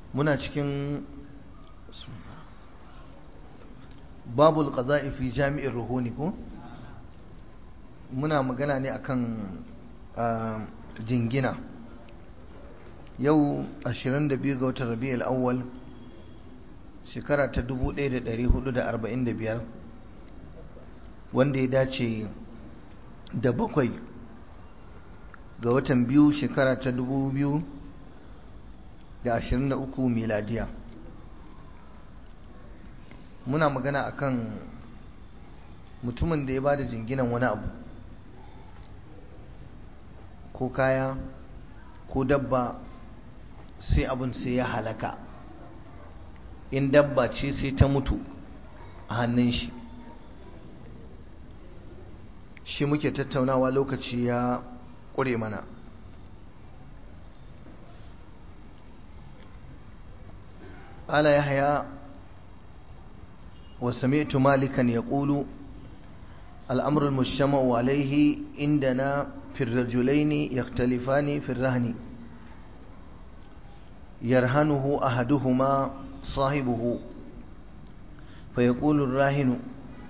muna cikin babul qada'i fi jami'ir ruhuni ko muna magana ne akan jingina yau 22 ga watan rabi'ul awwal shekara ta 1445 wanda ya dace da bakwai ga watan biyu shekara ta 2023 miladiya muna magana akan mutumin da ya bada jinginan wani abu ko kaya ko dabba sai abin sai ya halaka in dabba ce sai ta mutu a hannun shi shi muke tattaunawa lokaci ya ƙure mana ala yahya wa sami'tu malikan yaqulu الأمر المجتمع عليه عندنا في الرجلين يختلفان في الرهن يرهنه أحدهما صاحبه فيقول الراهن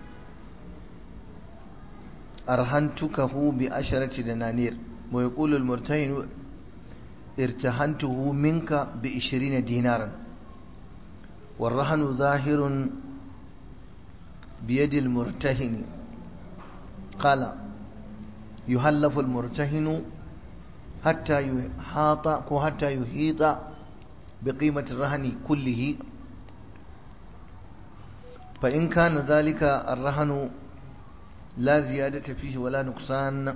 أرهنتكه بعشرة دنانير ويقول المرتهن ارتهنته منك بعشرين دينارا والرهن ظاهر بيد المرتهن قال يهلف المرتهن حتى يحاط حتى يحيط بقيمة الرهن كله فإن كان ذلك الرهن لا زيادة فيه ولا نقصان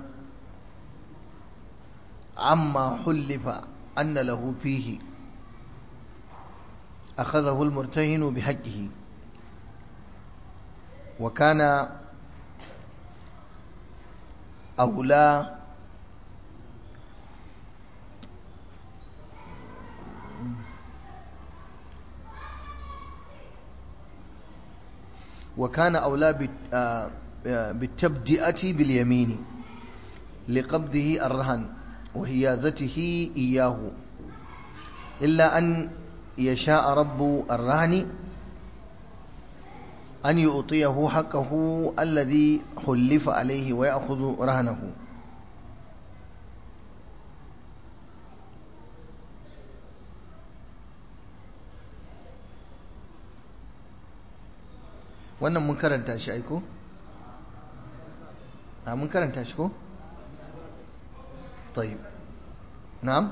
عما حلف أن له فيه أخذه المرتهن بحقه وكان أولى وكان أولى بالتبدئة باليمين لقبضه الرهن وهيازته إياه إلا أن يشاء رب الرهن أن يعطيه حقه الذي حلف عليه ويأخذ رهنه wannan mun karanta shi aiko? a mun karanta shi ko? طيب نعم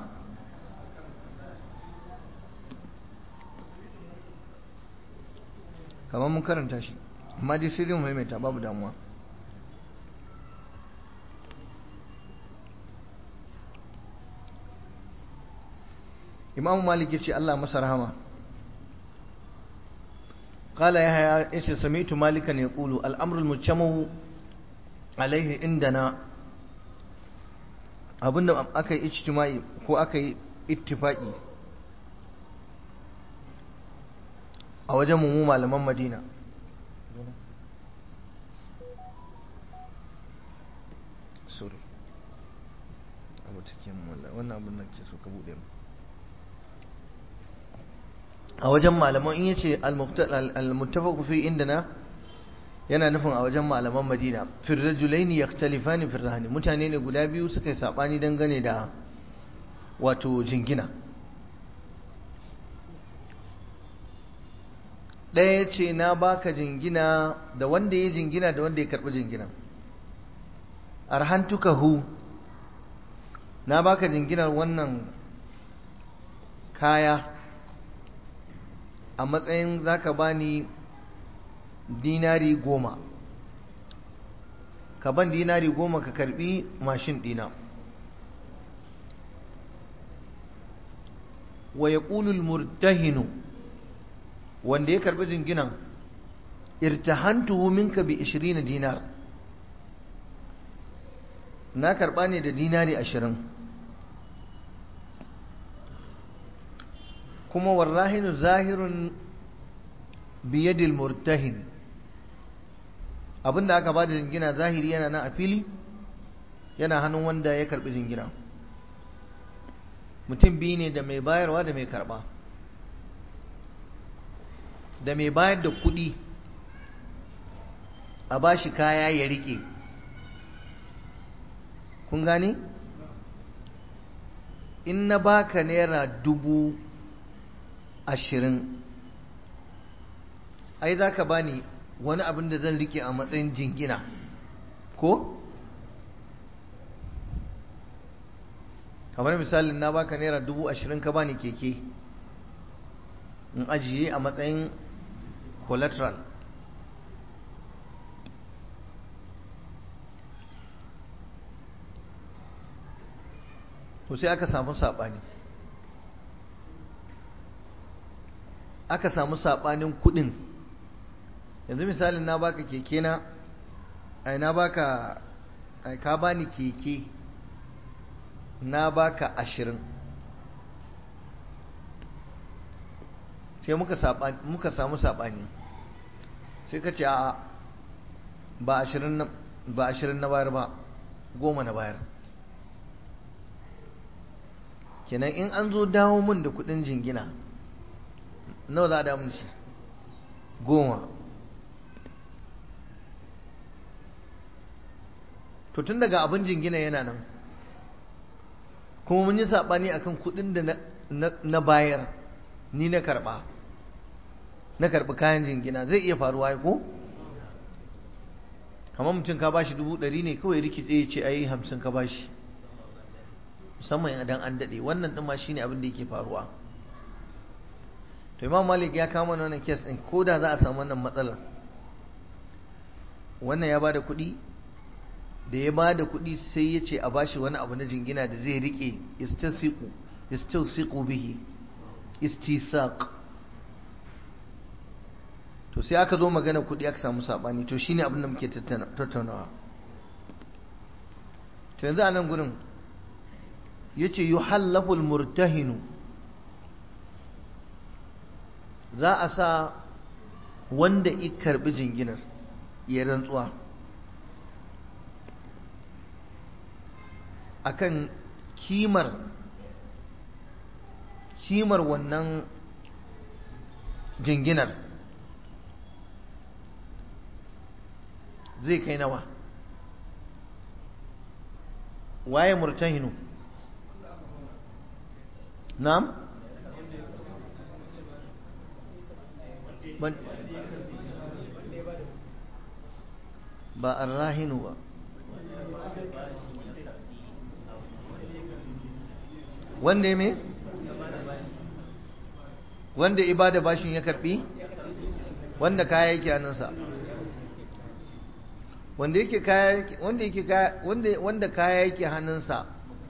kamar mun karanta shi amma dai sai dai mu maimaita babu damuwa imam malik yace Allah masa rahama قال يحيى ايش سمعت مالكا يقول الامر المجتمع عليه عندنا abinda aka yi ijtimai ko aka yi ittifaki a wajen mu malaman madina sorry abu cikin wannan abin da ke so ka bude mu a wajen malaman in yace al-muttafaq fi indana yana nufin a wajen malaman madina fi rajulaini yakhtalifani fi rahani mutane ne guda biyu suka yi sabani dangane da wato jingina ɗaya ce na baka jingina da wanda ya jingina da wanda ya karɓi jingina arhantukahu na baka jinginar wannan kaya a matsayin zaka bani dinari goma ka ban dinari goma ka karbi mashin dina wa yaqulul murtahinu wanda ya karbi jinginan irtahantuhu minka bi 20 dinar na karba ne da dinari 20 kuma warrahinu zahirun biyadil murtahin abinda aka ba da jingina zahiri yana nan a fili yana hannun wanda ya karbi jingina mutum biyu ne da mai bayarwa da mai karba da mai bayar da kuɗi a ba shi kaya ya rike kun gane in na baka naira dubu ashirin ai za ka bani wani abin da zan rike a matsayin jingina ko kamar misalin na baka naira dubu ashirin ka bani keke in ajiye a matsayin collateral to sai aka samu saɓani aka samu saɓanin kuɗin yanzu misalin na baka keke na ai na baka ai ka bani keke na baka ashirin sai muka muka samu saɓani sai ka ce a ba ashirin ba ashirin na bayar ba goma na bayar kenan in an zo dawo min da kudin jingina nawa za a damu shi goma to tun daga abin jingina yana nan kuma mun yi saɓani akan kudin da na bayar ni na karɓa na karɓi kayan jingina zai iya faruwa ko kamar mutum ka bashi dubu ɗari ne kawai rikice ya ce ai hamsin ka bashi musamman idan an daɗe wannan ɗin ma shine abin da yake faruwa to imam malik ya kama wannan kes ɗin ko da za a samu wannan matsalar wannan ya bada kuɗi da ya bada kuɗi sai ya ce a bashi wani abu na jingina da zai riƙe istilsiqu istilsiqu bihi istisaq to sai aka zo magana kuɗi aka samu saɓani to shine abin da muke tattaunawa to yanzu a nan gurin yace yuhallaful murtahinu za a sa wanda i karbi jinginar ya rantsuwa akan kimar kimar wannan jinginar zai kai nawa waye murtahinu na'am ba arrahinu ba wanda ya me wanda ibada bashin ya karbi wanda kaya yake hannunsa wanda yake kaya wanda yake kaya wanda wanda kaya yake hannunsa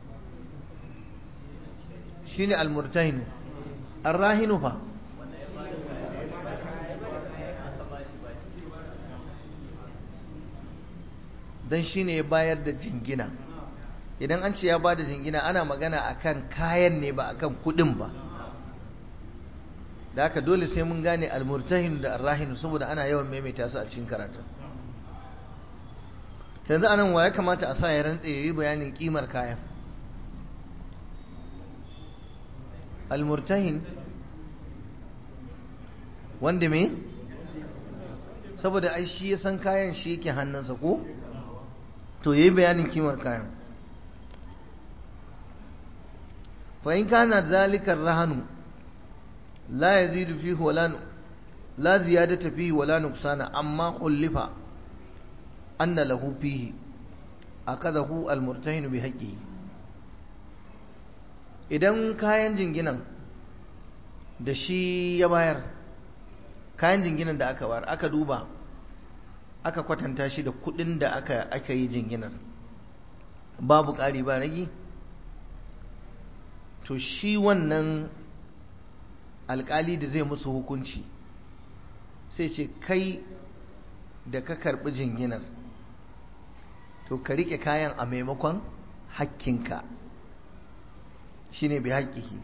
shine almurtahinu arrahinu fa dan shine ya bayar da jingina idan an ce ya ba da jingina ana magana akan kayan ne ba akan kudin ba da haka dole sai mun gane almurtahin da arrahinu saboda ana yawan maimaita su a cikin karatu yanzu anan wa ya kamata a sa ya rantse ya yi bayanin kimar kayan almurtahin wanda me saboda ai shi ya san kayan shi yake hannunsa ko to yayi bayanin kimar kayan fa in kana zalika rahanu la yazidu fihi wala la ziyadata fihi wala nuqsana amma khulifa anna lahu fihi akadahu almurtahin bi haqqihi idan kayan jinginan da shi ya bayar kayan jinginan da aka bayar aka duba aka kwatanta shi da kudin da aka aka yi jinginar babu ƙari ba ragi to shi wannan alƙali da zai musu hukunci sai ce kai da ka karɓi jinginar to ka riƙe kayan a maimakon hakkinka shi ne bi haƙƙihi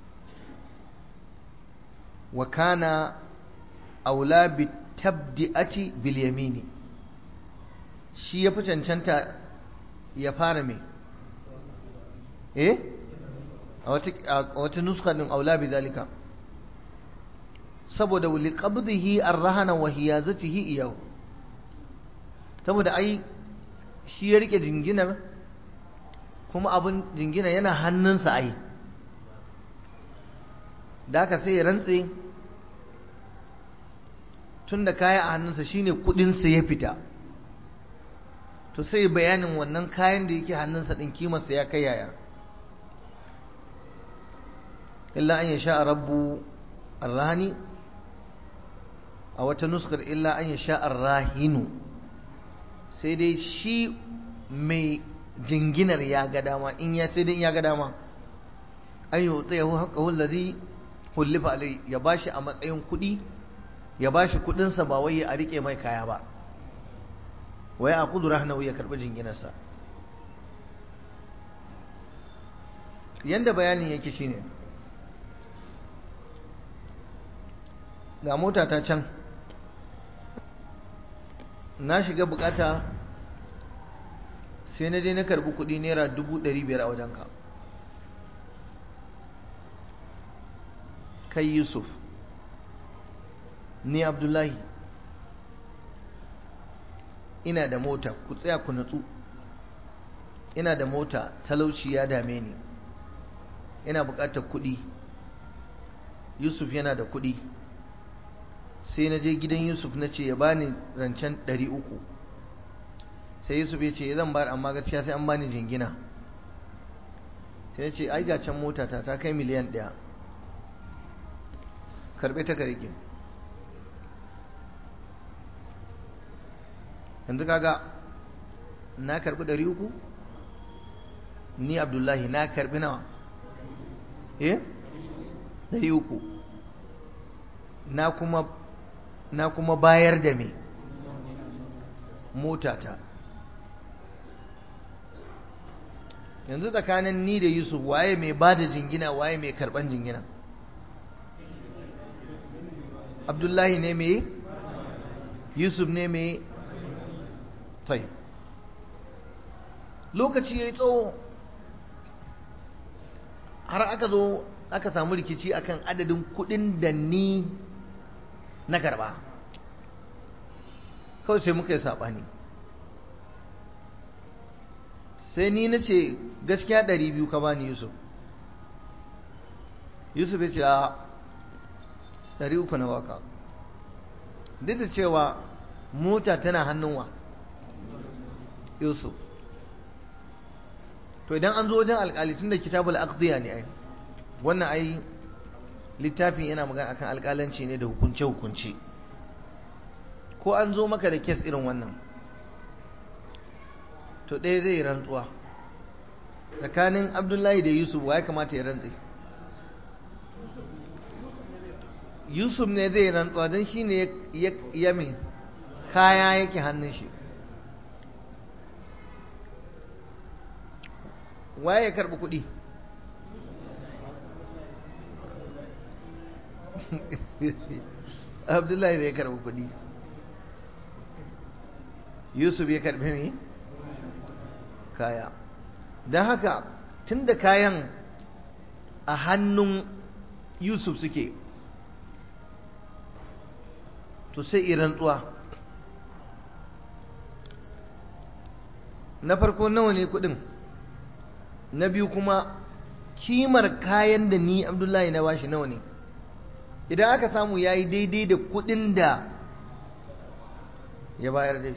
wa kana aula bi tabdi'ati bil yamini shi ya fi cancanta ya fara me eh a wata nuska din aula bi zalika saboda wuli qabdihi ar-rahana wa hiyazatihi iyahu saboda ai shi ya rike jinginar kuma abin jingina yana hannunsa ai da aka sai ya rantse tun da kaya a hannunsa shine kudinsa ya fita to sai bayanin wannan kayan da yake hannunsa din kimarsa ya kai yaya illa an yasha rabbu arrahani a wata nuskar illa an yasha arrahinu sai dai shi mai jinginar ya ga dama in ya sai dai ya ga dama an yi tsayahu haƙahu lazi hullifa alai ya bashi a matsayin kuɗi ya bashi kuɗinsa ba wai a riƙe mai kaya ba wai a kudu rahanahu ya karɓi jinginarsa yanda bayanin yake shine ga mota ta can na shiga bukata sai na je na karbi kudi naira dubu ɗari biyar a wajenka kai yusuf ni abdullahi ina da mota ku tsaya ku natsu ina da mota talauci ya dame ni ina bukatar kudi yusuf yana da kudi sai na je gidan yusuf na ce ya bani rancen ɗari uku sai yusuf ya ce zan bayar amma gaskiya sai an bani jingina sai ya ce ai ga can mota ta ta kai miliyan ɗaya karɓe ta ka rike yanzu kaga na karɓi ɗari uku ni abdullahi na karɓi nawa eh ɗari uku na kuma na kuma bayar da me motata yanzu tsakanin ni da yusuf waye mai ba da jingina waye mai karban jingina abdullahi ne mai yusuf ne mai tai lokaci ya yi tsawo har aka zo aka samu rikici akan adadin kudin da ni na karba kawai sai muka yi saɓani sai ni na ce gaskiya ɗari biyu ka bani yusuf yusuf ya ce a ɗari uku na baka duk da cewa mota tana hannunwa yusuf to idan an zo wajen alƙali tun da kitabul aqdiya ne ai wannan ai littafin yana magana akan alƙalanci ne da hukunce-hukunce ko an zo maka da kes irin wannan to ɗaya zai rantsuwa tsakanin abdullahi da yusuf wa ya kamata ya rantse yusuf ne zai rantsuwa don shi ne ya mai kaya yake hannun shi waye ya karɓi kuɗi abdullahi ne ya karɓi kuɗi yusuf ya karɓi mai kaya don haka tun da kayan a hannun yusuf suke to sai iran tsuwa na farko nawa ne kudin na biyu kuma kimar kayan da ni abdullahi na bashi nawa ne idan aka samu ya yi daidai da kudin da ya bayar dai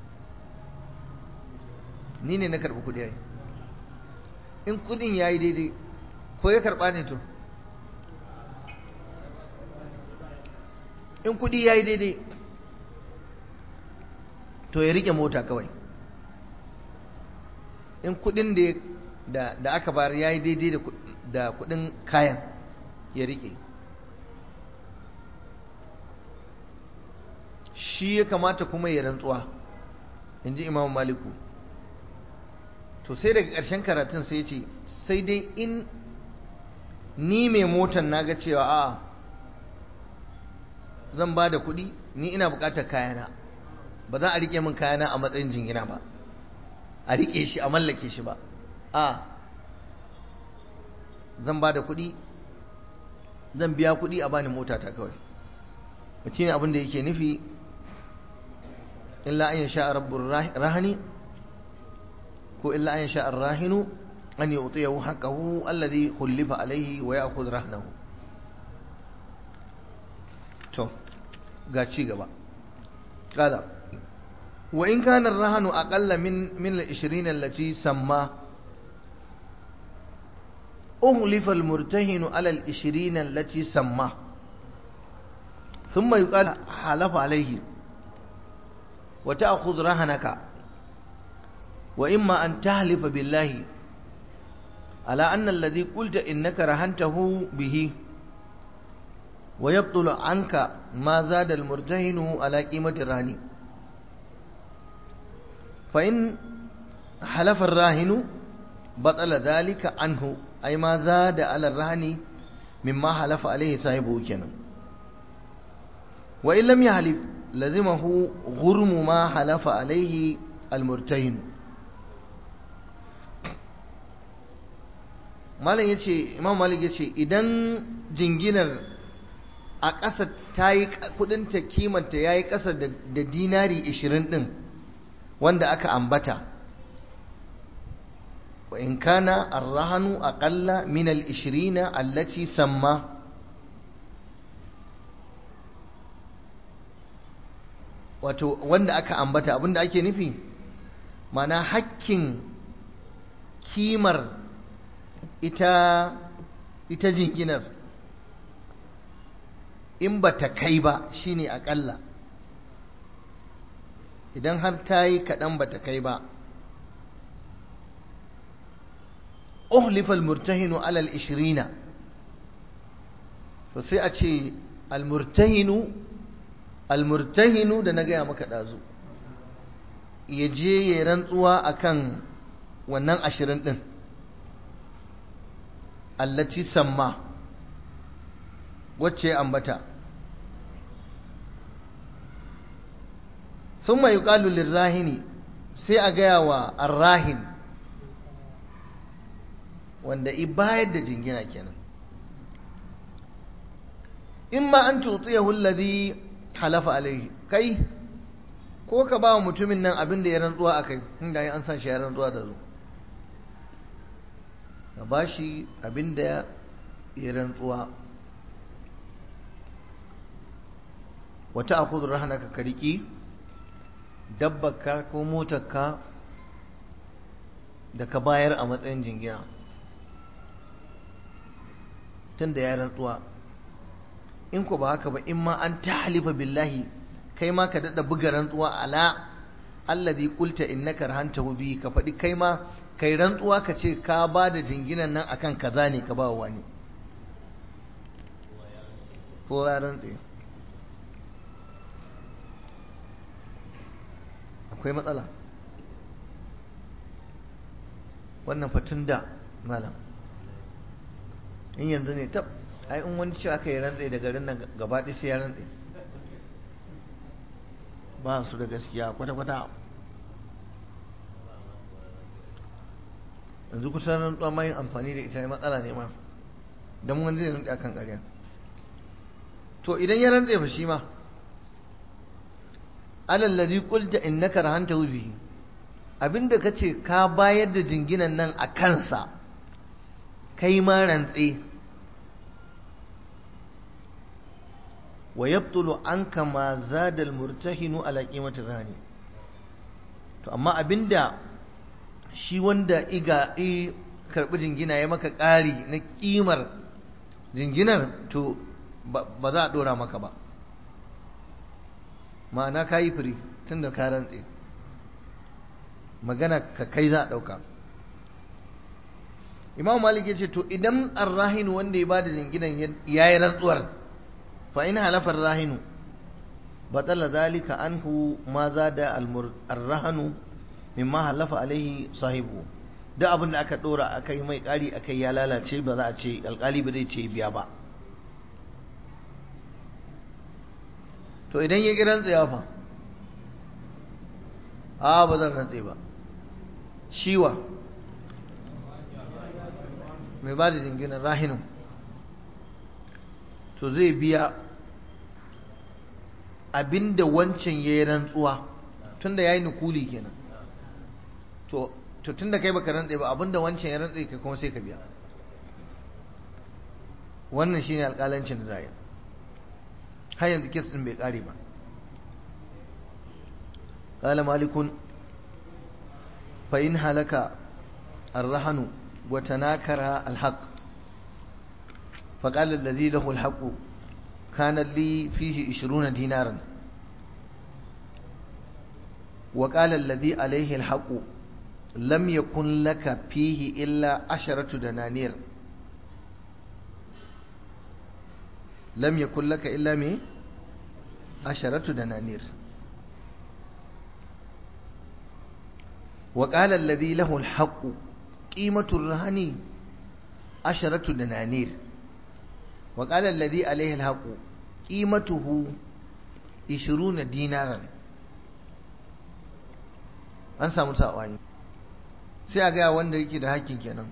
ni ne na karɓi kudi yayi in kudin ya yi daidai ko ya karɓa ne to in kudi ya yi daidai to ya rike mota kawai in kudin da da aka bayar ya yi daidai da kudin kayan ya rike shi ya kamata kuma ya rantsuwa in ji imam maliku to sai daga ƙarshen karatun sai ce sai dai in ni mai motan na ga cewa a zan ba da kuɗi ni ina buƙatar kayana ba za a riƙe min kayana a matsayin jingina ba a riƙe shi a mallake shi ba a zan ba da kuɗi zan biya kuɗi a bani mota ta kawai shine abin da yake nufi illa an yasha rabbur rahani ko illa an yasha ar-rahinu an yu'tiyahu haqqahu alladhi khulifa alayhi wa ya'khudh rahnahu to ga ci gaba qala wa in kana ar-rahnu aqalla min min al-20 allati samma أغلف المرتهن على العشرين التي سماه ثم يقال حلف عليه وتأخذ رهنك وإما أن تحلف بالله على أن الذي قلت إنك رهنته به ويبطل عنك ما زاد المرتهن على قيمة الرهن فإن حلف الراهن بطل ذلك عنه أي ما زاد على الرهن مما حلف عليه صاحبه كنا وإن لم يحلف لزمه غرم ما حلف عليه المرتهن malam yace imam malik yace idan jinginar a ƙasa ta yi kudinta kimanta ya yi ƙasa da dinari 20 ɗin wanda aka ambata wa in kana arrahanu aƙalla min al-ishirina allati samma wato wanda aka ambata abinda ake nufi mana hakkin kimar ita ita jinginar in ba ta kai ba shine akalla idan har ta yi kaɗan ba ta kai ba uhlifa almurtahinu alal ishirina to sai a ce almurtahinu almurtahinu da na gaya maka ɗazu ya je ya rantsuwa akan wannan ashirin ɗin allati samma wacce ambata sun mai yuƙalu lirrahini sai a gaya wa arrahin wanda i bayar da jingina kenan in ma an tutsiyahu alladhi halafa alaihi kai ko ka ba wa mutumin nan abin da ya rantsuwa a kai inda an san shi ya rantsuwa da zo ka ba shi abin da ya rantsuwa wata akudur rahana ka kariki dabbaka ko motarka da ka bayar a matsayin jingina tun da ya rantsuwa in ku ba haka ba in ma an ta halifa billahi kai ma ka daɗa buga rantsuwa ala alladhi qulta innaka rahantahu bi ka faɗi kai ma kai rantsuwa ka ce ka ba da jinginan nan akan kaza ne ka ba wani ko ya rantse akwai matsala wannan fatun da malam in yanzu ne tab ai in wani ce aka yi rantse da garin nan gaba ɗaya sai ya rantse ba su da gaskiya kwata-kwata yanzu kusan rantsuwa ma yin amfani da ita matsala ne ma don wani zai rantse akan ƙarya to idan ya rantse fa shi ma alallazi qulta innaka rahanta bihi abinda kace ka bayar da jinginan nan a kansa kai ma rantse wa yabtulu anka ma zada almurtahinu ala qimati rani to amma abinda shi wanda iga i karbi jingina ya maka ƙari na kimar jinginar to ba za a dora maka ba ma'ana ka yi firi tun da ka rantse magana ka kai za a ɗauka imam malik ya ce to idan arrahinu wanda ya bada jinginan ya yi rantsuwar fa in halafar rahinu batala zalika anhu ma za da arrahanu mimma halafa alaihi sahibu duk abin da aka dora aka yi mai ƙari aka ya lalace ba za a ce alƙali ba zai ce biya ba to idan ya ƙi rantsewa fa a ba zan rantse ba shiwa mai ba da jinginan rahinin to zai biya abinda wancan ya yi rantsuwa tunda ya yi nukuli kenan to to tunda kai baka rantse ba abinda wancan ya rantse kai kuma sai ka biya wannan shine alƙalancin da zai har yanzu kes din bai kare ba قال مالك فإن هلك الرهن وتناكر الحق فقال الذي له الحق كان لي فيه عشرون دينارا وقال الذي عليه الحق لم يكن لك فيه إلا عشرة دنانير لم يكن لك إلا مي عشرة دنانير وقال الذي له الحق قيمة الرهن عشرة دنانير وقال الذي عليه الحق قيمته عشرون دينارا an samu saɓani sai a gaya wanda yake da hakkin kenan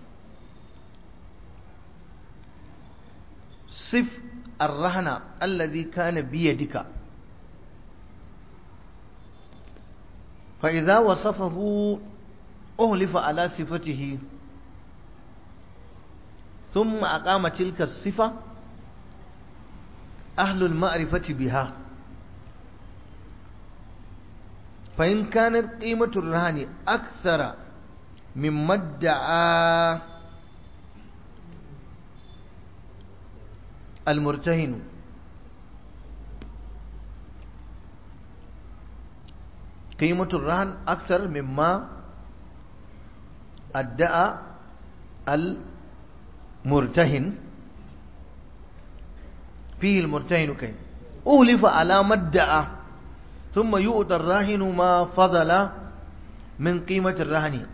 sif arrahana allazi kana biyadika fa idza wasafahu uhlifa ala sifatihi ثم أقام تلك الصفة أهل المعرفة بها فإن كانت قيمة الرهن أكثر مما ادعى المرتهن قيمة الرهن أكثر مما ادعى المرتهن فيه المرتهن كيف أولف على ما ادعى ثم يؤتى الراهن ما فضل من قيمة الرهن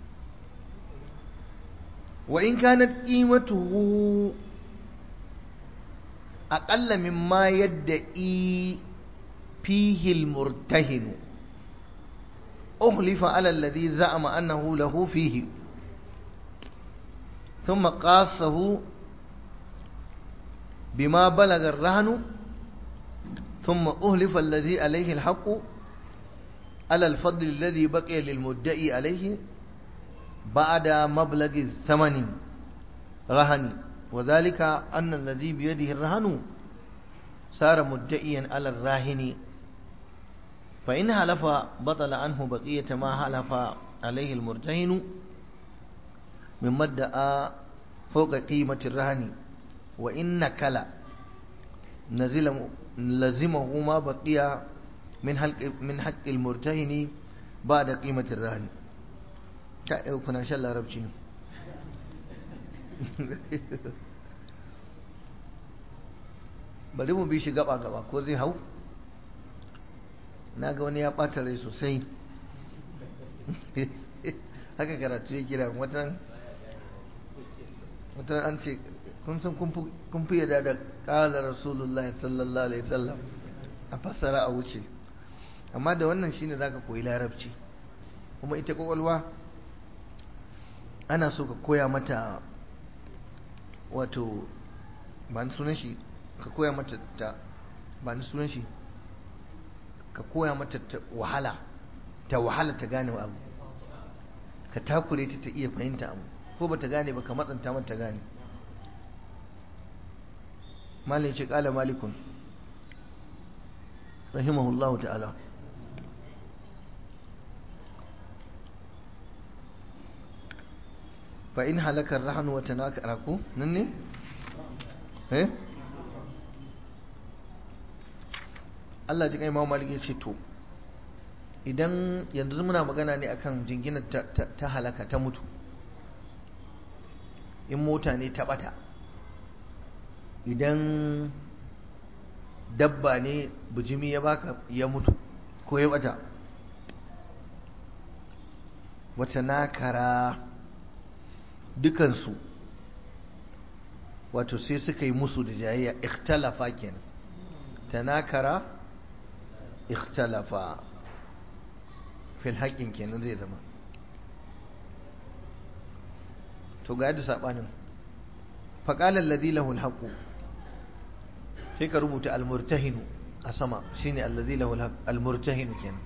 وإن كانت قيمته أقل مما يدعي فيه المرتهن أخلف على الذي زعم أنه له فيه ثم قاصه بما بلغ الرهن ثم أهلف الذي عليه الحق على الفضل الذي بقي للمدعي عليه بعد مبلغ الثمن رهن وذلك أن الذي بيده الرهن صار مدعيا على الراهن فإن حلف بطل عنه بقية ما حلف عليه المرتهن مما ادعى فوق قيمة الرهن وإن نكل نزل لزمه ما بقي من حق من حق المرتهن بعد قيمة الرهن كنا شاء الله ربجي bari mu bi shi gaba gaba ko zai hau na ga wani ya ɓata rai sosai haka karatu ya kira watan watan an ce kun san kun fi yada da ƙala rasulullahi sallallahu alaihi wasallam a fassara a wuce amma da wannan shine zaka koyi larabci kuma ita kwakwalwa ana so ka koya mata wato ba ni sunan shi ka koya mata ta ba ni sunan shi ka koya mata ta wahala ta wahala ta gane abu ka takure ta ta iya fahimta abu ko ba ta gane ba ka matsanta mata ta gane malin ce kala malikun rahimahullahu ta'ala fa in halakar rahanu wata na ko nan ne? eh? Allah ji kai Imam Malik ya ce to idan yanzu muna magana ne akan jinginar ta halaka ta mutu in mota ne ta bata idan dabba ne bujimi ya baka ya mutu ko ya bata wata nakara dukansu wato sai suka yi musu da jayayya ikhtalafa kenan tanakara ikhtalafa fil haƙƙin kenan zai zama to ga yadda saɓanin faƙalar ladhi lahu alhaqu sai ka rubuta almurtahinu a sama shine allazi lahu al-murtahin kenan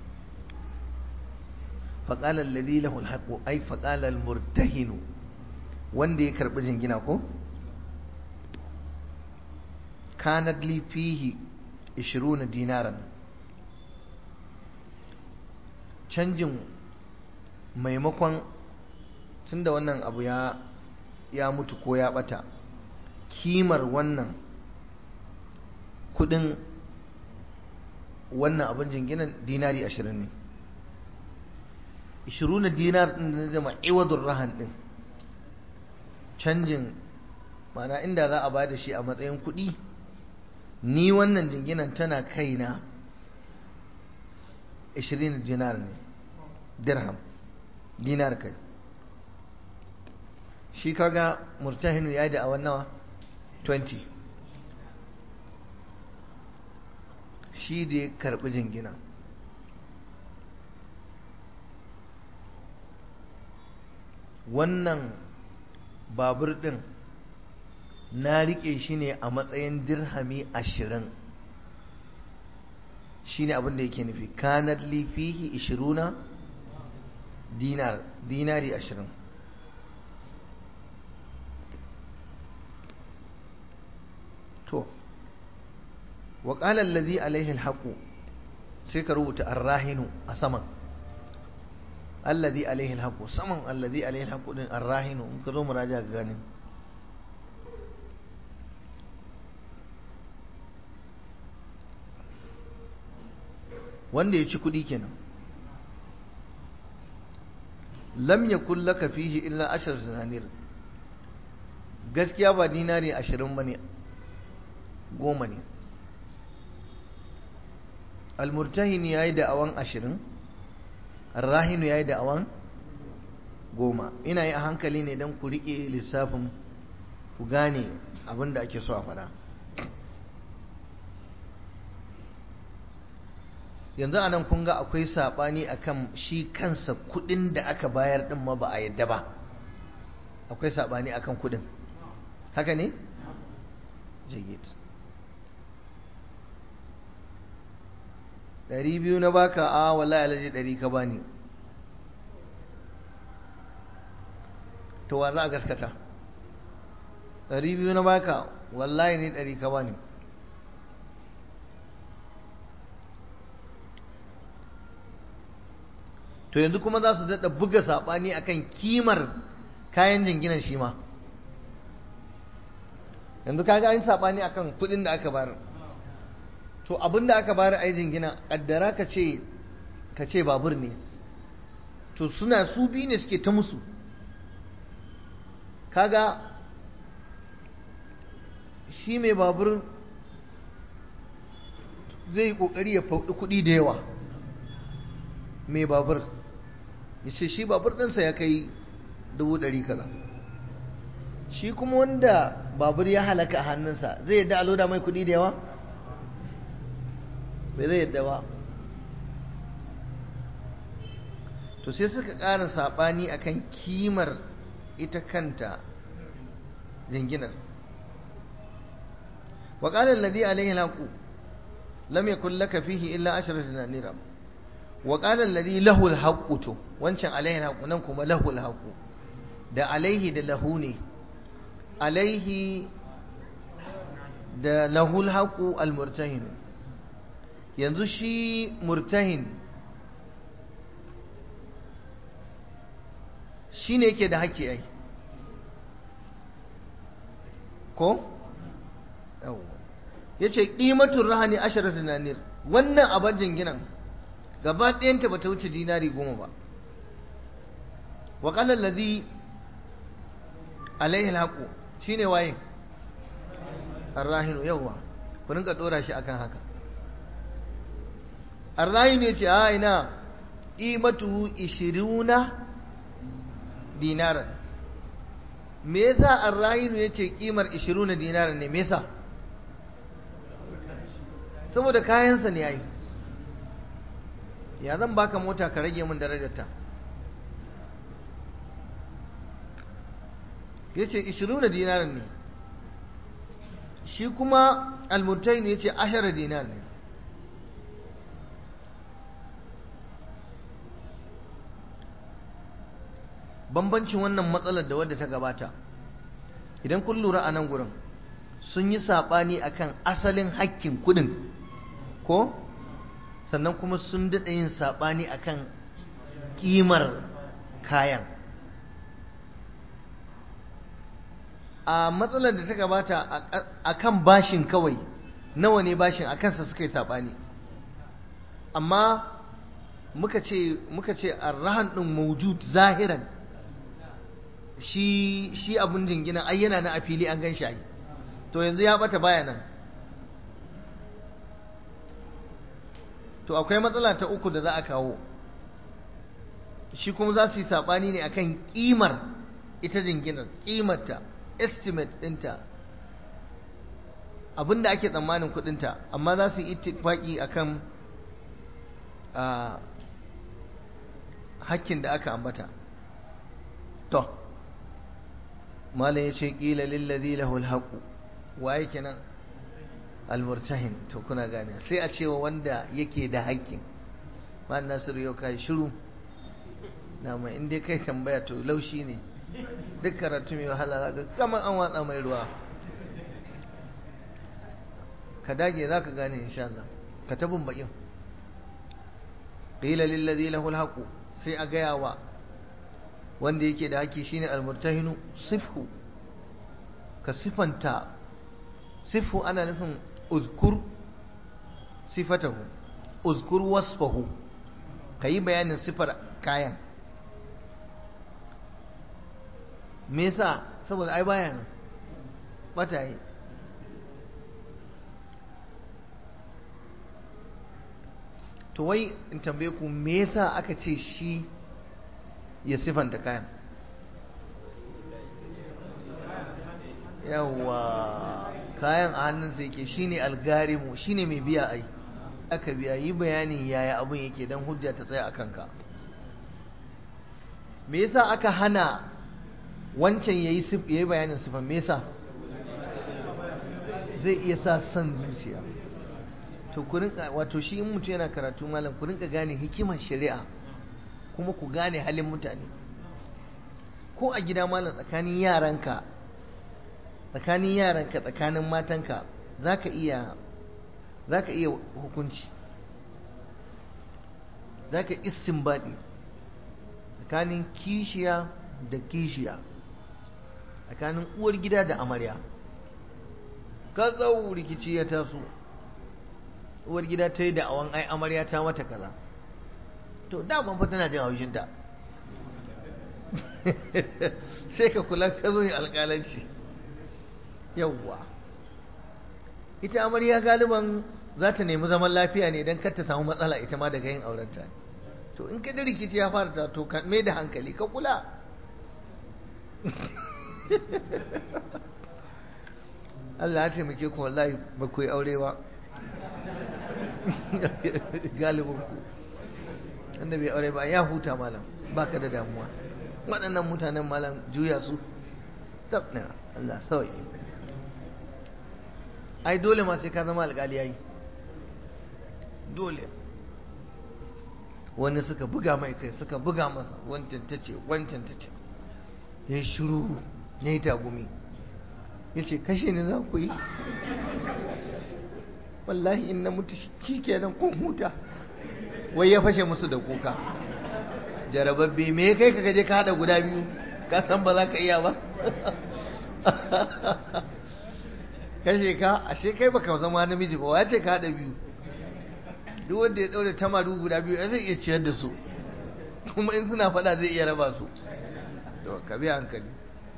faqala allazi lahu al-haqq ay faqala al-murtahin wanda ya karbi jingina ko kanat li fihi 20 dinaran canjin maimakon tunda wannan abu ya ya mutu ko ya bata kimar wannan kudin wannan abin jinginan dinari ashirin ne ishiru na dinar ɗin da zama iwadun rahan ɗin canjin mana inda za a ba da shi a matsayin kuɗi ni wannan jinginan tana kaina ishirin dinar ne dirham dinar kai shi kaga murtahinu ya da awan nawa 20 shi da ya karbi jingina wannan babur din na rike shi ne a matsayin dirhami ashirin shi ne abinda yake nufi kanar lifihi ishiruna dinar dinari ashirin to wa qala allazi alaihi alhaqu sai ka rubuta arrahinu a saman allazi alaihi alhaqu saman allazi alaihi alhaqu din arrahinu in ka zo muraja ga gani wanda ya ci kudi kenan lam yakul laka fihi illa ashar zinanir gaskiya ba dinari ashirin bane goma ne almurtahin ya yi da'awan ashirin rahinu ya yi da'awan goma ina yi a hankali ne don ku riƙe lissafin ku gane abin da ake so a faɗa yanzu a nan kun ga akwai saɓani akan shi kansa kuɗin da aka bayar ɗin ma ba a yadda ba akwai saɓani akan kuɗin haka ne? jayyid ɗari biyu na baka a wallahi alaji ɗari ka bani to wa za a gaskata ɗari biyu na baka wallahi ne ɗari ka bani to yanzu kuma za su daɗa buga saɓani akan kimar kayan jinginan shi ma yanzu kaga an saɓani akan kuɗin da aka bayar to abin da aka bayar a jingina ƙaddara ka ce ka ce babur ne to suna su biyu ne suke ta musu kaga shi mai babur zai yi ƙoƙari ya faɗi kuɗi da yawa mai babur ya ce shi babur ɗinsa ya kai dubu ɗari kaza shi kuma wanda babur ya halaka a hannunsa zai yadda a loda mai kuɗi da yawa bai zai yadda ba to sai suka ƙara saɓani akan kimar ita kanta jinginar wa qala alladhi alayhi alhaqu lam yakul laka fihi illa ashratu dinara wa qala alladhi lahu alhaqu to wancan alayhi alhaqu nan kuma lahu alhaqu da alaihi da lahu ne alaihi da lahu alhaqu almurtahin yanzu shi murtahin shi ne yake da haƙƙi ai ko? ya ce ƙimatun rahani ashirar tunanir wannan abin jinginan gaba ɗayanta ba ta wuce dinari goma ba waƙalar lazi alaihi haƙo shi ne waye arrahinu yauwa ku rinka ɗora shi akan haka arrahinu ya ce a ina ƙimatu ishiruna dinaran me yasa arrahinu yace kimar 20 dinaran ne me yasa saboda kayansa ne yayi ya zan baka mota ka rage min darajarta yace 20 dinaran ne shi kuma almurtain yace 10 dinar ne bambancin wannan matsalar da wadda ta gabata idan kun lura a nan gurin sun yi saɓani akan asalin hakkin kudin ko sannan kuma sun daɗa yin saɓani akan ƙimar kayan a matsalar da ta gabata a kan bashin kawai nawa ne bashin a kansa suka yi saɓani amma muka ce muka ce arrahan ɗin maujud zahiran shi shi abun jingina ai yana na a fili an gan shi ai to yanzu ya bata baya nan to akwai matsala ta uku da za a kawo shi kuma za su yi saɓani ne akan ƙimar ita jinginar ƙimarta estimate ɗinta abinda ake tsammanin kuɗinta amma za su yi ittifaki akan hakkin da aka ambata to malam ya ce ƙila lillazi lahul haqu waye kenan almurtahin to kuna gane sai a cewa wanda yake da hakkin ma nasiru yau kai shiru na mai in dai kai tambaya to laushi ne duk karatu mai wahala zaka kamar an watsa mai ruwa ka dage za ka gane insha Allah ka tabin bakin qila lil ladhi lahu al sai a gaya wa wanda yake da haƙƙi shine almurtahinu sifhu ka sifanta sifhu ana nufin uzkur sifatahu uzkur wasfahu ka yi bayanin sifar kayan me yasa saboda ai baya nan bata yi to wai in tambaye ku me yasa aka ce shi ya sifanta kayan yawa kayan a hannunsa yake shine algarimu shine mai biya ai aka biya yi bayanin yaya abin yake don hujja ta tsaya a kanka me yasa aka hana wancan yayi yayi bayanin sifan me yasa zai iya sa son zuciya to ku rinka wato shi in mutum yana karatu malam ku rinka gane hikimar shari'a kuma ku gane halin mutane ko a gida malam tsakanin yaranka tsakanin yaranka tsakanin matanka zaka iya zaka iya hukunci zaka istinbadi tsakanin kishiya da kishiya tsakanin uwar gida da amarya ka tsawo rikici ya taso uwar gida ta yi da awon ai amarya ta mata kaza to daman fa tana jin haushinta sai ka kula ka zo yin alƙalanci yawwa ita amarya galiban za ta nemi zaman lafiya ne don kar ta samu matsala ita ma daga yin aurenta to in ka da rikici ya fara ta to ka mai da hankali ka kula Allah ya taimake ku wallahi ba ku yi aure ba galibin ku wanda bai aure ba ya huta malam baka da damuwa waɗannan mutanen malam juya su tabna Allah sauyi ai dole ma sai ka zama alƙali yayi dole wani suka buga mai kai suka buga masa wancan ta ce wancan ta ce ya shiru ya yi tagumi ya ce kashe ni za ku yi wallahi in na mutu shi kenan kun huta wai ya fashe musu da kuka jarababbe me kai ka gaje ka haɗa guda biyu ka san ba za ka iya ba kashe ka ashe kai baka zama namiji ba wace ka haɗa biyu duk wanda ya ɗaure tamaru guda biyu zai iya ciyar da su kuma in suna faɗa zai iya raba su to ka bi hankali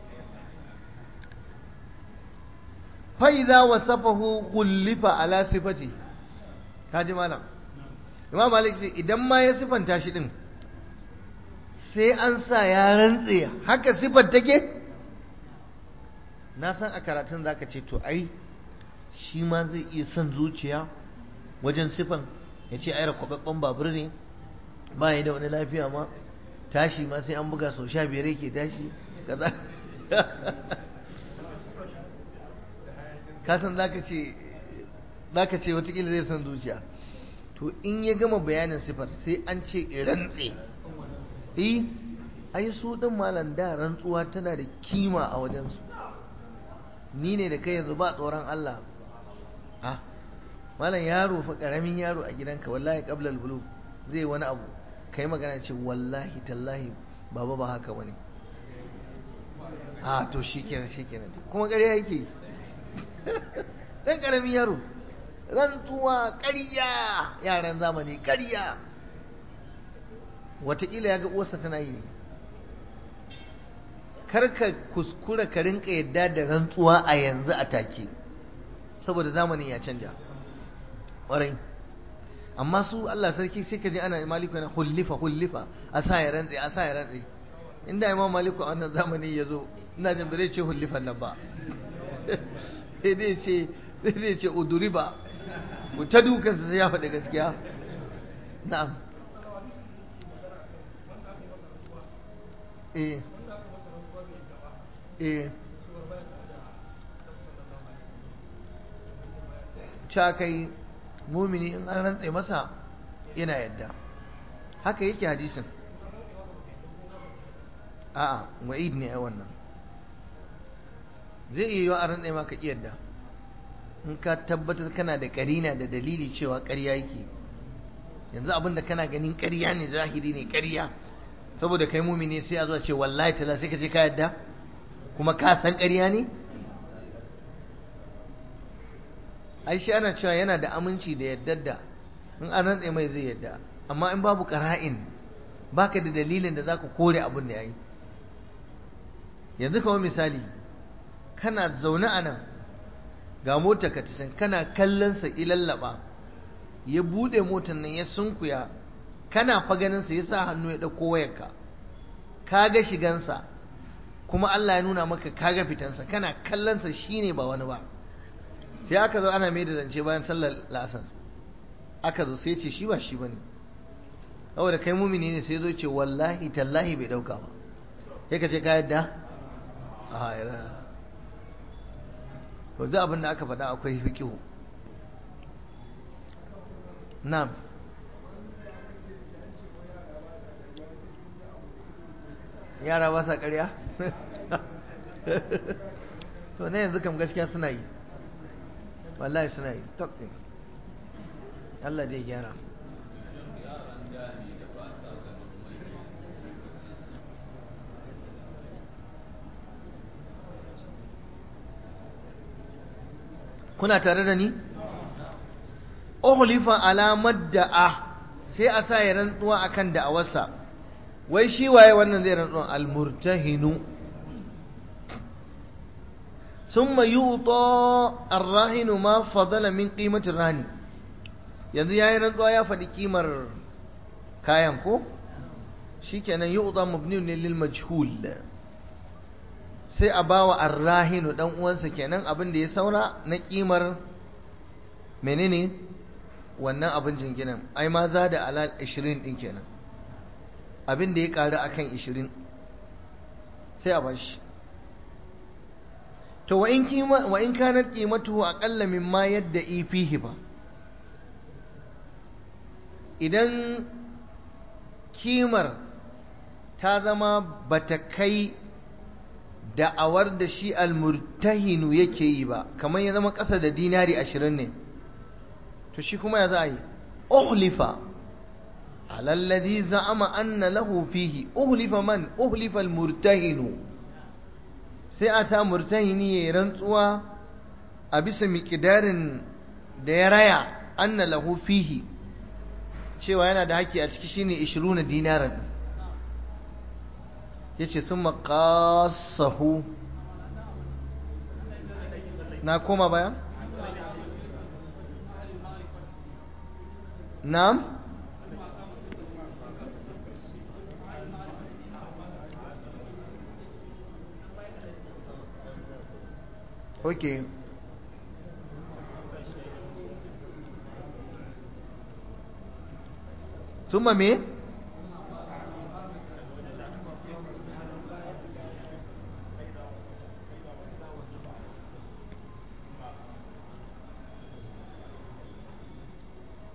fa'iza wasafahu gullifa ala sifati kaji malam imam malik ce idan ma ya sifanta shi din sai an sa ya rantse haka sifar take na san a karatun zaka ce to ai shi ma zai iya son zuciya wajen sifan ya ce ai kwababban babur ne ba ya da wani lafiya ma tashi ma sai an buga sau sha biyar yake tashi kaza kasan zaka ce zaka ce watakila zai son zuciya to in ya gama bayanin sifar sai an ce rantse eh ai su din malam da rantsuwa tana da kima a wajensu ni ne da kai yanzu ba tsoron Allah ah malam yaro fa karamin yaro a gidanka wallahi qabla al zai wani abu kai magana ce wallahi tallahi baba ba haka bane a to shikenan shikenan kuma ƙarya yake dan karamin yaro rantsuwa ƙarya yaran zamani ƙarya wataƙila ya ga uwarsa tana yi ne karka kuskura ka rinka yadda da rantsuwa a yanzu a take saboda zamanin ya canja ƙwarai amma su Allah sarki sai ka ji ana maliku yana hullifa hullifa a sa ya rantse a sa ya rantse inda imam maliku a wannan zamani ya zo ina jin bai ce hullifan nan ba sai dai ce sai dai ce uduriba ku ta dukansa sai ya faɗi gaskiya na'am eh eh ca kai mumini in an rantse masa yana yadda haka yake hadisin a'a wa'id ne a wannan zai iya yiwa a rantse maka yadda in ka tabbatar kana da karina da dalili cewa ƙarya yake yanzu abin da kana ganin ƙarya ne zahiri ne ƙarya saboda kai mumini sai a zuwa ce wallahi tala sai ka ce ka yadda kuma ka san ƙarya ne ai shi ana cewa yana da aminci da yaddar da in an rantse mai zai yadda amma in babu qara'in baka da dalilin da zaka kore abin da yayi yanzu kamar misali kana zaune a nan ga motar ka tasan kana kallon sa ilallaba ya bude motar nan ya sunkuya kana fa ganin sa yasa hannu ya dauko wayarka ka ga shigansa kuma Allah ya nuna maka kaga fitansa kana kallon sa shine ba wani ba sai aka zo ana mai da zance bayan sallar la'asar aka zo sai ce shi ba shi bane saboda kai mumini ne sai zo ce wallahi tallahi bai dauka ba sai ka ce ka yadda a ya to duk abin da aka faɗa akwai fiqihu na'am yara ba sa ƙarya to ne yanzu kam gaskiya suna yi wallahi suna yi tok ɗin Allah dai gyara kuna tare da ni uhlifa alamar da'a sai a sa ya rantsuwa akan da'awarsa wai shi waye wannan zai rantsuwa almurtahinu ثم يعطى الراهن ما فضل من قيمة الرهن yanzu yayi rantsuwa ya faɗi kimar kayan ko shikenan yu'ta mabniun ne lil majhul sai a bawa arrahinu dan uwansa kenan abin da ya saura na kimar menene wannan abin jinginan ai ma za da alal 20 din kenan abin da ya karu akan 20 sai a bashi to wa in kima wa in kanat qimatuhu aqalla mimma yadda fihi ba idan kimar ta zama bata kai da'awar da shi almurtahinu yake yi ba kamar ya zama ƙasa da dinari ashirin ne to shi kuma ya za a yi uhlifa alalladhi za'ama anna lahu fihi uhlifa man uhlifa almurtahinu sai a ta murtahini ya rantsuwa a bisa miƙidarin da ya raya anna lahu fihi cewa yana da haƙƙi a ciki shine 20 dinaran yace sun maƙasahu na koma baya? na'am ok summa me?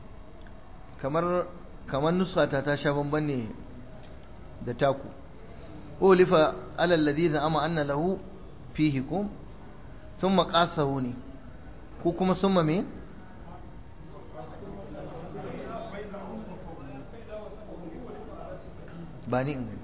kamar kamar nusfata ta sha bamban ne da taku ulifa ala alladhi za'ama anna lahu fihi kum thumma qasahu ne ko kuma summa me ba ni in gani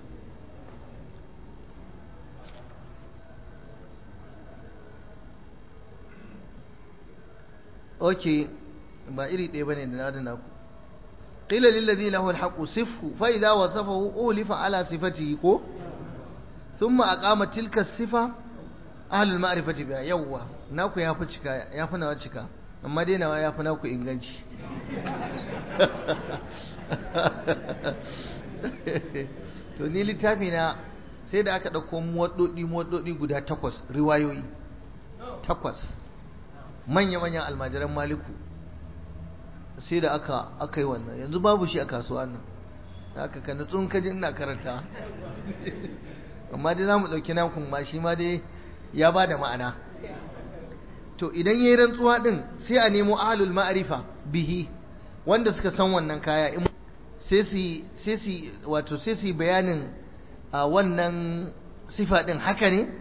ok ba iri ɗaya ba ne da na da naku قيل للذي له الحق صفه فإذا وصفه أولف على صفته كو ثم أقام تلك الصفة أهل المعرفة بها يوا ناكو يا فشكا يا فنا وشكا أما دينا يا فنا كو إنجلش to ni littafi na sai da aka ɗauko muwaɗoɗi muwaɗoɗi guda takwas riwayoyi takwas manya-manyan almajiran maliku sai da aka aka yi wannan yanzu babu shi a kasuwa nan haka ka nutsun ka ji ina karanta amma dai zamu dauki nakun ma shi ma dai ya ba da ma'ana to idan yayi rantsuwa din sai a nemo ahlul ma'rifa bihi wanda suka san wannan kaya in sai su sai su wato sai su bayanin a wannan sifa din haka ne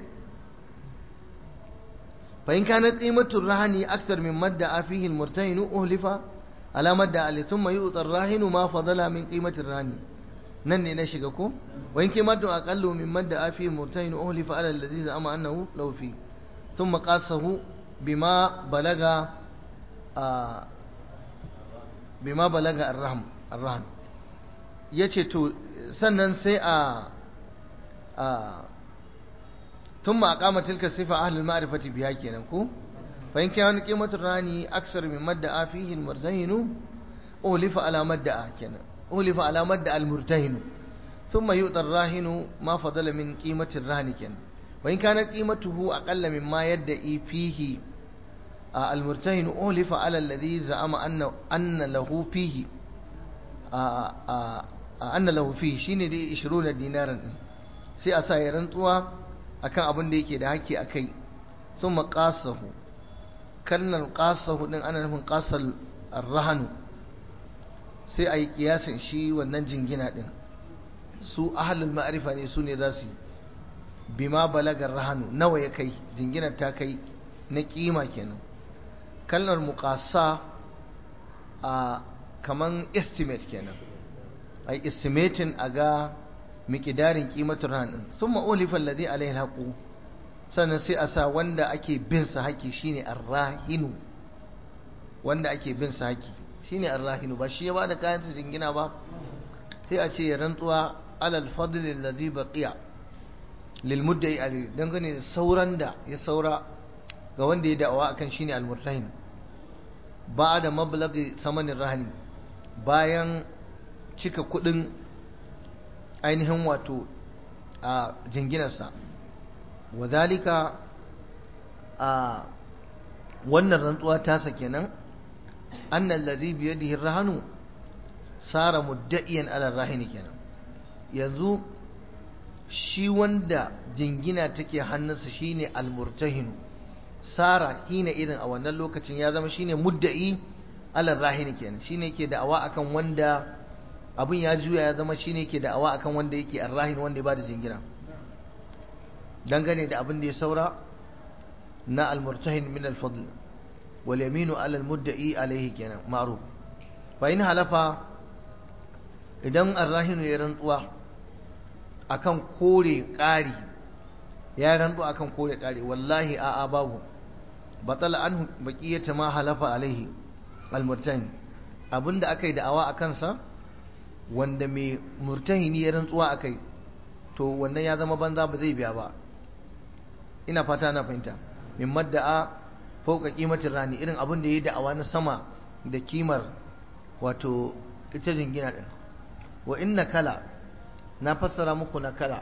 fa in kana qimatur rahani akthar min madda fihi al-murtahin uhlifa alamar da ali sun mayu utsar rahinu ma fadala min qimatir rani nan ne na shiga ko wa in qimatu aqallu min madda afi murtahin uhlifa ala alladhi za'ama annahu law fi thumma qasahu bima balaga bima balaga arraham arrahan yace to sannan sai a thumma aqama tilka sifa ahli al-ma'rifati biha kenan ko فإن كان قيمة الرهن أكثر من مدعى فيه المرتهن أولف على مدعى كان أولف على مدعى المرتهن ثم يؤتى الراهن ما فضل من قيمة الرهن كان وإن كانت قيمته أقل مما يدعي فيه المرتهن أولف على الذي زعم أن أن له فيه أن له فيه شيني دي 20 دينارا sai a sa ya rantsuwa akan abin da yake da haƙƙi akai sun maƙasahu kalmar ƙasahu ɗin ana nufin ƙasar rahanu sai a yi ƙiyasin shi wannan jingina ɗin su ahalul ma'arifa ne su ne za su yi bima balagar rahanu nawa ya kai jinginar ta kai na ƙima kenan kalmar muƙasa a kaman estimate kenan a yi estimating a ga miƙidarin ƙimatar rahanin sun ma'olifan lade alaihi haƙu sannan sai a sa wanda ake bin sa haƙi shine arrahinu wanda ake bin sa haƙi shine arrahinu ba shi ya bada kayan sa jingina ba sai a ce ya rantsuwa alal fadl alladhi baqiya lil muddai ali dangane da sauran da ya saura ga wanda ya da'awa akan shine almurtahin ba'da mablaghi samanin rahani bayan cika kudin ainihin wato a jinginarsa wadhalika a wannan rantsuwa tasa kenan annal ladhi bi yadihi rahanu sara mudda'iyan ala rahini kenan yanzu shi wanda jingina take hannunsa shine almurtahinu sara hina irin a wannan lokacin ya zama shine mudda'i ala rahini kenan shine yake da'awa akan wanda abin ya juya ya zama shine yake da'awa akan wanda yake arrahin wanda ya bada jingina dangane da abin da ya saura na almurtahin min alfadl wal yaminu ala almudda'i alayhi kenan ma'ruf fa in halafa idan arrahinu ya rantsuwa akan kore ƙari ya rantsu akan kore ƙari wallahi a'a babu batal an baqiyata ma halafa alaihi almurtahin abinda aka yi da'awa a kansa wanda mai murtahini ya rantsuwa akai to wannan ya zama banza ba zai biya ba ina fata na fahimta min madda'a fauka kimatin rani irin abin da ya yi da'awa na sama da kimar wato ita jingina din wa inna kala na fassara muku na kala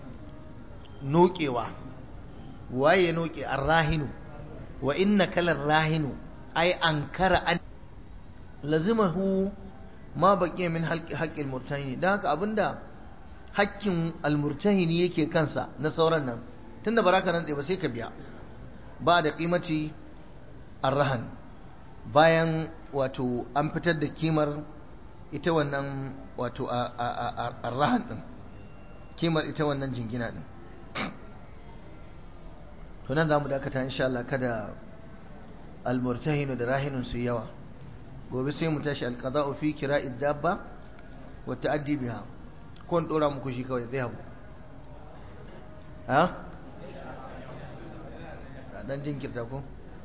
nokewa waye noke arrahinu wa inna kalar rahinu ai ankara an lazimahu ma baqiya min haqqil murtahini dan haka abinda hakkin almurtahini yake kansa na sauran nan tunda baraka rantse ba sai ka biya ba da kimaci arrahan bayan wato an fitar da kimar ita wannan wato arrahan din kimar ita wannan jingina din to nan za mu dakata insha Allah kada almurtahinu da rahinun su yawa gobe sai mu tashi alqada'u fi kira'id dabba wa ta'addi biha ko in dora muku shi kawai zai habu ha dan jinkirta ko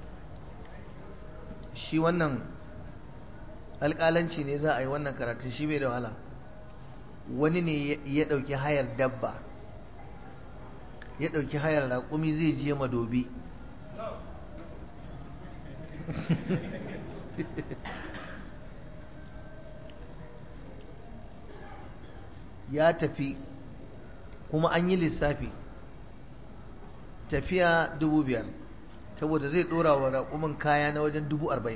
shi wannan alƙalanci ne za a yi wannan karatun shi bai da wahala wani ne ya ɗauki hayar dabba ya ɗauki hayar raƙumi zai je madobi ya tafi kuma an yi lissafi tafiya dubu biyar saboda zai ɗora wa raƙumin kaya na wajen dubu arba'in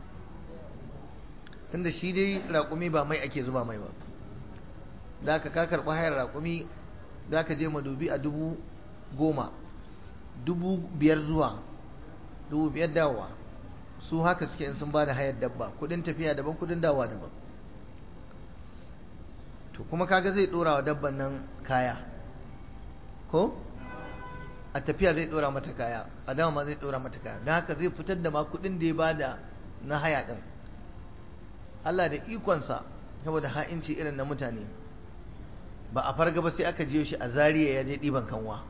tunda shi dai raƙumi ba mai ake zuba mai ba da ka ka karɓi hayar raƙumi za ka je madubi a dubu goma dubu biyar zuwa dubu biyar dawowa su haka suke in sun ba da hayar dabba kudin tafiya daban kudin dawowa daban to kuma kaga zai ɗora wa dabban nan kaya ko a tafiya zai ɗora mata kaya a dama ma zai ɗora mata kaya don haka zai fitar da ma kudin da ya bada na haya ɗin Allah da ikonsa saboda ha'inci irin na mutane ba a farga ba sai aka jiyo shi a zariya ya je ɗiban kanwa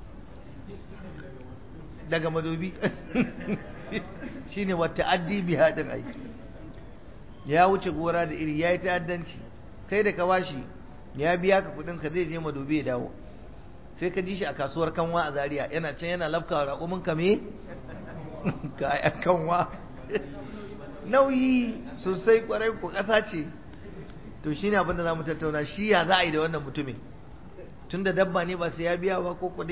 daga madobi shi ne wata addi bi haɗin aiki ya wuce gora da iri ya yi ta'addanci kai da ka bashi ya biya ka kuɗin ka zai je madobi ya dawo sai ka ji shi a kasuwar kanwa a zariya yana can yana lafka raƙumin ka me kayan kanwa nauyi sosai kwarai ko ƙasa ce to shine abin da za mu tattauna shi ya za a yi da wannan mutumin tun da dabba ne ba sai ya biya ba ko kuɗi